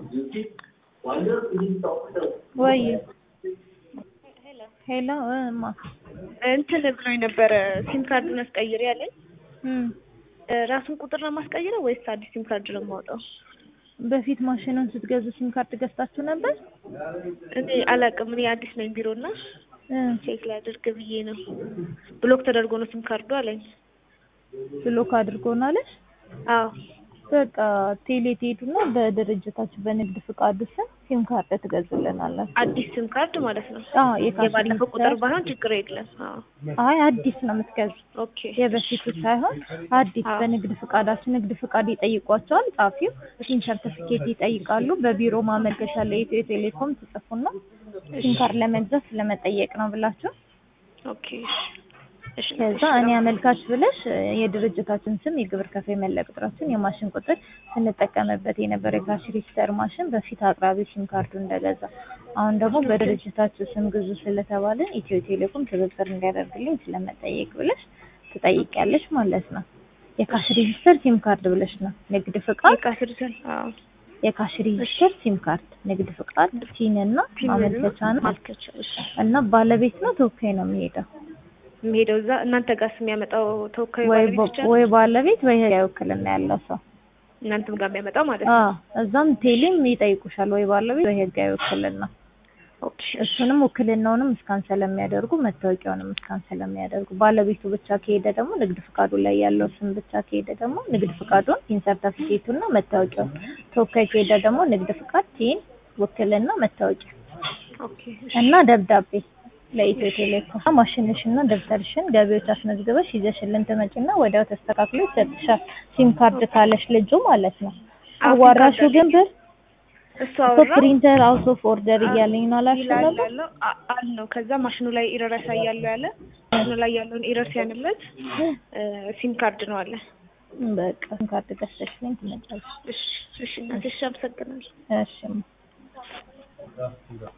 ወይ ሄሎ እማ እንትን ብሎኝ ነበረ ሲም ካርዱን አስቀይር ያለኝ እም ራሱን ቁጥር ነው የማስቀይረው ወይስ አዲስ ሲም ካርድ ነው የማውጣው? በፊት ማሽኑን ስትገዙ ሲም ካርድ ገዝታችሁ ነበር? እኔ አላውቅም። እኔ አዲስ ነኝ ቢሮ እና እ ቼክ ላድርግ ብዬ ነው። ብሎክ ተደርጎ ነው ሲም ካርዱ አለኝ። ብሎክ አድርጎናለሽ? አዎ በቃ ቴሌ ትሄዱና በድርጅታችሁ በንግድ ፍቃዱ ስም ሲም ካርድ ትገዙልናላችሁ። አዲስ ሲም ካርድ ማለት ነው። አዎ የካሽ የባለፈው ቁጥር ሬጂስተር ባይሆን ችግር የለም። አዎ አይ አዲስ ነው የምትገዙት። ኦኬ የበፊቱ ሳይሆን አዲስ አዎ። በንግድ ፍቃዳችሁ ንግድ ፍቃድ ይጠይቋቸዋል። ጻፊው ሲም ሰርቲፊኬት ይጠይቃሉ። በቢሮ ማመልከቻ ለኢትዮ ቴሌኮም ትጽፉና ሲም ካርድ ለመግዛት ስለመጠየቅ ነው ብላችሁ ኦኬ እሺ ከዛ እኔ አመልካች ብለሽ የድርጅታችን ስም፣ የግብር ከፋይ መለያ ቁጥራችን፣ የማሽን ቁጥር ስንጠቀምበት የነበረ የካሽ ሬጂስተር ማሽን በፊት አቅራቢ ሲም ካርዱ እንደገዛ አሁን ደግሞ በድርጅታችሁ ስም ግዙ ስለተባለን ኢትዮ ቴሌኮም ትብብር እንዲያደርግልኝ ስለመጠየቅ ብለሽ ትጠይቂያለሽ ማለት ነው። የካሽ ሬጂስተር ሲም ካርድ ብለሽ ነው። ንግድ ፍቃድ የካስርሰን አዎ የካሽ ሬጂስተር ሲም ካርድ፣ ንግድ ፍቃድ፣ ሲን እና ማመልከቻ ነው ማመልከቻ እሺ እና ባለቤት ነው ተወካይ ነው የሚሄደው የሚሄደው እዛ እናንተ ጋር የሚያመጣው ተወካዩ ወይ ባለቤት ባ- ብቻ ነው? ወይ ባለቤት ወይ ህጋዊ ውክልና ያለው ሰው እናንተም ጋር የሚያመጣው ማለት ነው። አዎ እዛም ቴሌም ይጠይቁሻል ወይ ባለቤት ወይ ህጋዊ ውክልና ኦኬ እሱንም ውክልናውንም እስካን ስለሚያደርጉ መታወቂያውንም እስካን ስለሚያደርጉ ባለቤቱ ብቻ ከሄደ ደግሞ ንግድ ፍቃዱ ላይ ያለው ስም ብቻ ከሄደ ደግሞ ንግድ ፍቃዱን ቲን ሰርተፊኬቱና መታወቂያውን ተወካይ ከሄደ ደግሞ ንግድ ፍቃድ ቲን ውክልና መታወቂያ ኦኬ እና ደብዳቤ ለኢትዮ ቴሌኮም ማሽንሽና ደብተርሽን ገቢዎች አስመዝግበሽ ይዘሽልን ትመጪና ወዲያው ተስተካክሎ ይሰጥሻል። ሲም ካርድ ካለሽ ልጁ ማለት ነው። አዎ፣ ሲም አዋራሹ ካርድ ግን ብር እሱ እኮ አወራ ፕሪንተር አውት ኦፍ ኦርደር እያለኝ ነው አላልሽም ይላል ነበር? ያለው አ- አልነው። ከዛ ማሽኑ ላይ ኢረር ያሳያሉ ያለ ማሽኑ ላይ ያለውን ኢረር ሲያንለት ሲም ካርድ ነው አለ። በቃ ሲም ካርድ ገዝተሽልኝ ትመጫለሽ። እሺ እሺ እናቴ እሺ፣ አመሰግናለሁ። እሺ